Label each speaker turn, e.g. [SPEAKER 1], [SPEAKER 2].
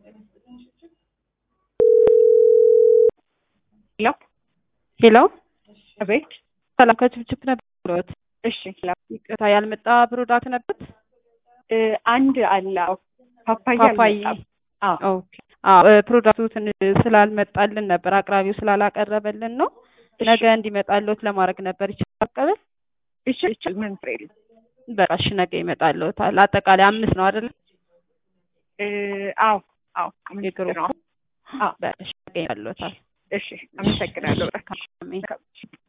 [SPEAKER 1] ሄሎ
[SPEAKER 2] ሄሎ
[SPEAKER 1] አቤት።
[SPEAKER 2] ሰላም ከችፕችፕ ነበሮት?
[SPEAKER 1] እሺ ሰላም።
[SPEAKER 2] ይቅርታ ያልመጣ ፕሮዳክት ነበረት?
[SPEAKER 1] እ አንድ አለ አዎ፣ ፓፓያ
[SPEAKER 2] ፓፓዬ።
[SPEAKER 1] አልመጣም። አዎ
[SPEAKER 2] ኦኬ። አዎ እ ፕሮዳክቱ ትንሽ ስላልመጣልን ነበር አቅራቢው ስላላቀረበልን ነው። ነገ እንዲመጣልዎት ለማድረግ ነበር ይችላል መቀበል?
[SPEAKER 1] እሺ እሺ ምን ፍሬ ነው?
[SPEAKER 2] በቃ እሺ ነገ ይመጣልዎታል። አጠቃላይ አምስት ነው አይደል?
[SPEAKER 1] እ አዎ አዎ አምስት
[SPEAKER 2] የግሩፕ
[SPEAKER 1] ነው። አዎ
[SPEAKER 2] በቃ እሺ ነገ ይመጣልዎታል።
[SPEAKER 1] እሺ አመሰግናለሁ።
[SPEAKER 2] አሜን።